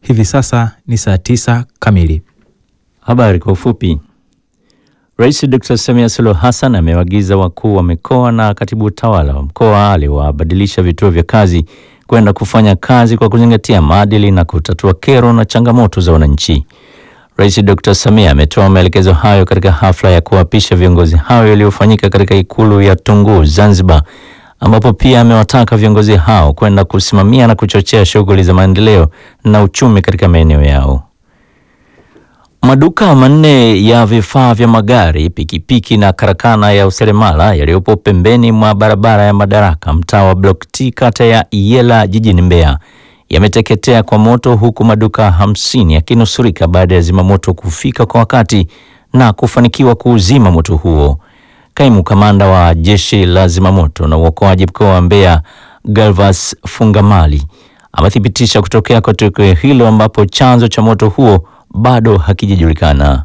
Hivi sasa ni saa tisa kamili. Habari kwa ufupi. Rais Dr. Samia Suluhu Hassan amewaagiza wakuu wa mikoa na katibu utawala wa mkoa aliwabadilisha vituo vya kazi kwenda kufanya kazi kwa kuzingatia maadili na kutatua kero na changamoto za wananchi. Rais Dr. Samia ametoa maelekezo hayo katika hafla ya kuapisha viongozi hao iliyofanyika katika ikulu ya Tunguu, Zanzibar, ambapo pia amewataka viongozi hao kwenda kusimamia na kuchochea shughuli za maendeleo na uchumi katika maeneo yao. Maduka manne ya vifaa vya magari, pikipiki na karakana ya useremala yaliyopo pembeni mwa barabara ya Madaraka, mtaa wa Block T, kata ya Iyela, jijini Mbeya yameteketea kwa moto, huku maduka hamsini yakinusurika baada ya zimamoto kufika kwa wakati na kufanikiwa kuuzima moto huo. Kaimu kamanda wa jeshi la zimamoto na uokoaji mkoa wa Mbeya, Galvas Fungamali, amethibitisha kutokea kwa tukio hilo ambapo chanzo cha moto huo bado hakijajulikana.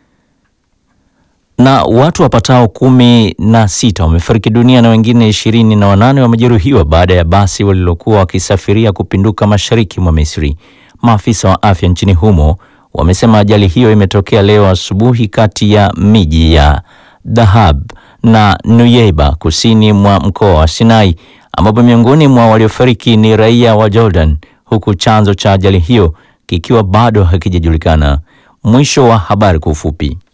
Na watu wapatao kumi na sita wamefariki dunia na wengine ishirini na wanane wamejeruhiwa baada ya basi walilokuwa wakisafiria kupinduka mashariki mwa Misri. Maafisa wa afya nchini humo wamesema ajali hiyo imetokea leo asubuhi kati ya miji ya Dahab na Nuyeiba kusini mwa mkoa wa Sinai, ambapo miongoni mwa waliofariki ni raia wa Jordan, huku chanzo cha ajali hiyo kikiwa bado hakijajulikana. Mwisho wa habari kwa ufupi.